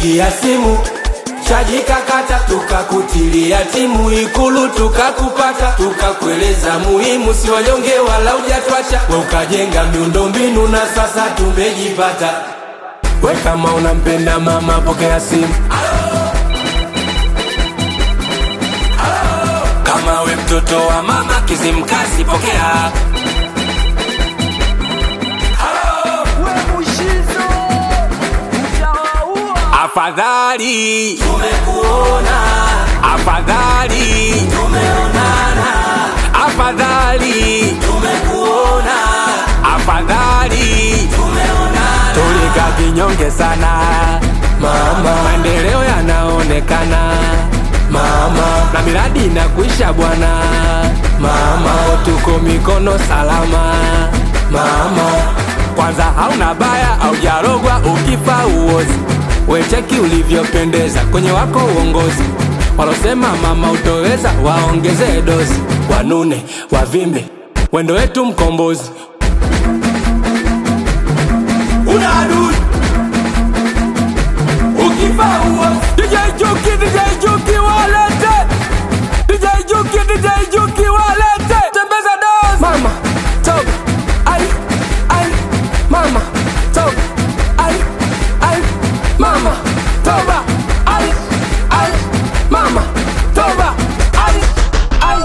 tulikupigia simu chaji kakata, tukakutilia timu Ikulu tukakupata, tukakueleza muhimu, si wanyonge wala ujatwacha, we ukajenga miundombinu na sasa tumejipata. We kama unampenda mama, pokea simu. Kama we mtoto wa mama Kizimkazi, pokea. Afadhali tumekuona, afadhali tumeonana, afadhali tumekuona, afadhali tumeonana. Tulika kinyonge sana mama, maendeleo yanaonekana mama, na miradi inakuisha bwana mama, tuko mikono salama mama. Kwanza hauna baya au jarogwa, ukifa uozi wecheki ulivyopendeza kwenye wako uongozi. Walosema mama utoweza, waongeze dozi, wanune wavimbe, wendo wetu mkombozi. Una adui ukifa uozi. DJ Juki, DJ Juki walete, DJ Juki, DJ Juki walete, tembeza dozi. Mama top, ai ai, mama top, ai ai mama toba ai ai mama toba ai ai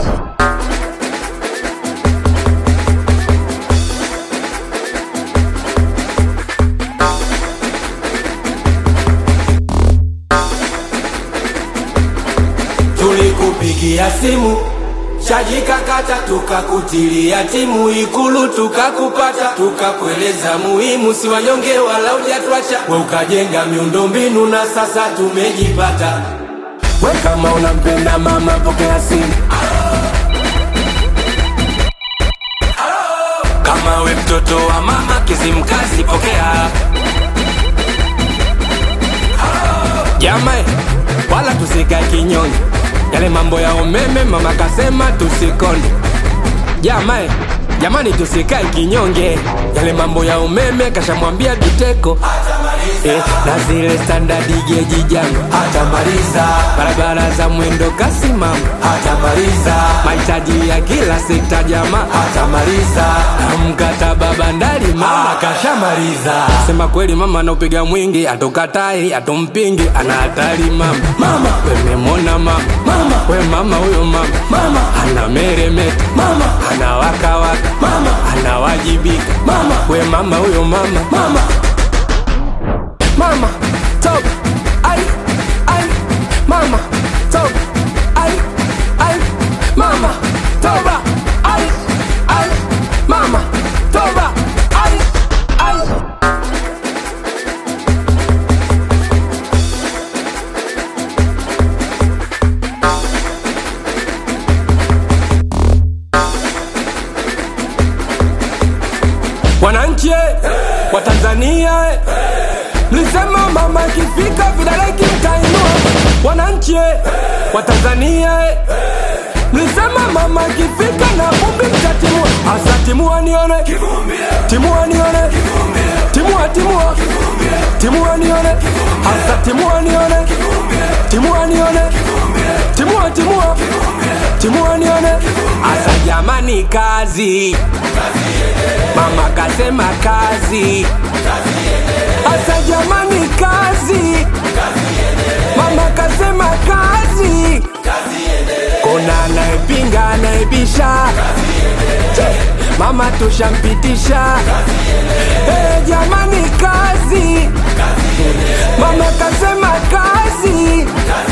tulikupigia simu chaji kakata, tukakutilia timu Ikulu tukakupata, tukakueleza muhimu, si wanyonge wala ujatwacha, we ukajenga miundombinu na sasa tumejipata. We kama unampenda mama, pokea simu. Kama we mtoto wa mama Kizimkazi, pokea. Jamae, wala tusikae kinyonge, yale mambo ya umeme mama kasema tusikonde. Jamae, jamani tusikae kinyonge, yale mambo ya umeme kashamwambia Biteko eh, na zile standard geji jangu hatamaliza, barabara za mwendo kasi mama hatamaliza, mahitaji ya kila sekta jamaa hatamaliza, na mkataba bandari mama kashamaliza. Sema kweli mama anaupiga mwingi, atokatai atompingi, ana hatari mama. Mama wememona mama, mama we mama huyo mama, mama ana meremeta mama, ana wakawaka mama, anawajibika mama, we mama huyo mama, mama mama top ai ai mama top ai ai mama toba ai ai mama toba ai ai wananchi eh, wa Tanzania eh, mlisema mama ikifika vidole kimtainua. Wananchi eh, wa Tanzania eh, mlisema mama ikifika na vumbi mtatimua. Asa timua nione, timua nione, timua timua, timua nione, asa timua nione, timua nione, timua timua, timua nione, asa jamani kazi Mama kasema kazi, asa jamani kazi. Mama kasema kazi, kuna anayepinga anayebisha, Che, mama tushampitisha. Eh, jamani kazi, mama kasema kazi.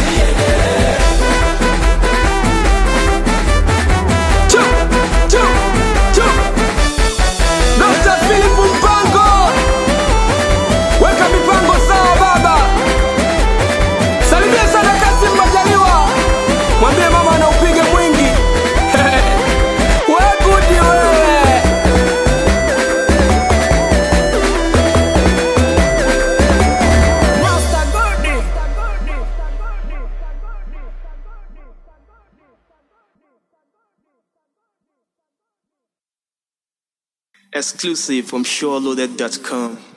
Chu, chu, chu. Dr. Philip Mpango, weka mipango sawa baba. Salimia sana Kasim Majaliwa, mwambie mama anaupiga mwingi. We gudi wewe. Exclusive from SureLoaded.com.